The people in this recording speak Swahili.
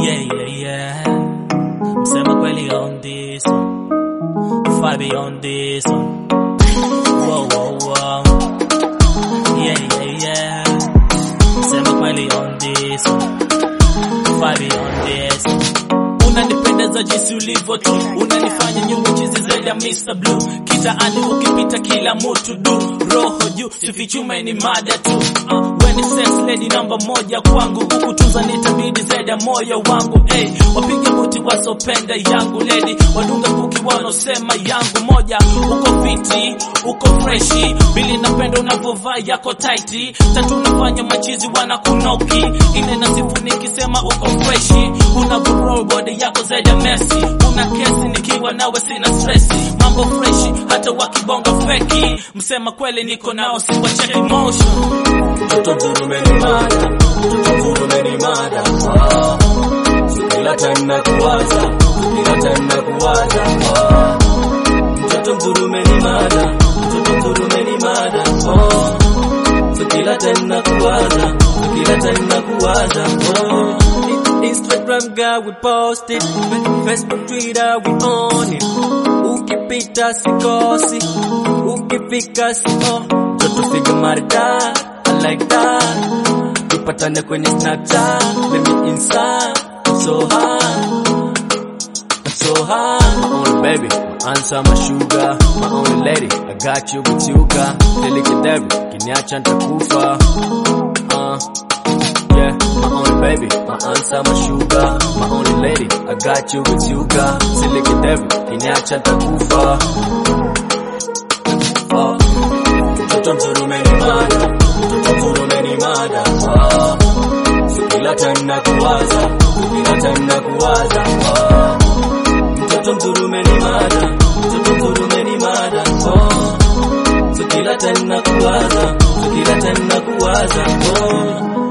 Yeah, yeah, yeah. Msema kweli on this one. Far beyond this one. Whoa, whoa, whoa. Yeah, yeah, yeah. Msema kweli on this one. Far beyond this one. Unanipendeza jinsi ulivyo tu, unanifanya nyuma chizi zaidi ya Mr. Blue. Kitaani ukipita kila mutu du, roho juu, sifichume ni mada tu. Uh, when it says lady namba moja kwangu, kukutunza nitabidi zaidi ya moyo wangu. Hey, wapige muti wasopenda yangu lady, wadunga kuki wanaosema yangu moja. Uko fiti, uko freshi, bili napenda unavyovaa yako tighti, tatu unafanya machizi wanakunoki, ine na sifu nikisema uko freshi, unavyo body yako zaidi ya Messi, una kesi nikiwa nawe sina stressi, mambo freshi hata wakibonga feki, msema kweli niko nao siwacheki motion. Mtoto mzuri ni mada, mtoto mzuri ni mada. Ah, so kila time na kuwaza, kila time na kuwaza. Ah, mtoto mzuri ni mada, mtoto mzuri ni mada. Ah, so kila time na kuwaza, kila time na kuwaza. Ah, Instagram girl we post it, Facebook Twitter we on it. Ukipita sikosi, ukifika siko, mtoto figa maridadi I like that. Tupatane kwenye Snapchat, baby inside. I'm so high, I'm so high. My only baby, my answer, my sugar, my only lady. I got you with you, girl. Delicate Debbie, kiniacha nitakufa. Uh, yeah, my only baby, my answer, my sugar, my only lady. I got you with you, girl. Delicate Debbie, kiniacha nitakufa. Uh, mtoto mzuri umenimada, mtoto mzuri umenimada. Ah, so kila time na kuwaza, kila time na kuwaza. Ah, mtoto mzuri umenimada, mtoto mzuri umenimada. Ah, so kila time na kuwaza, so kila time na kuwaza. Ah,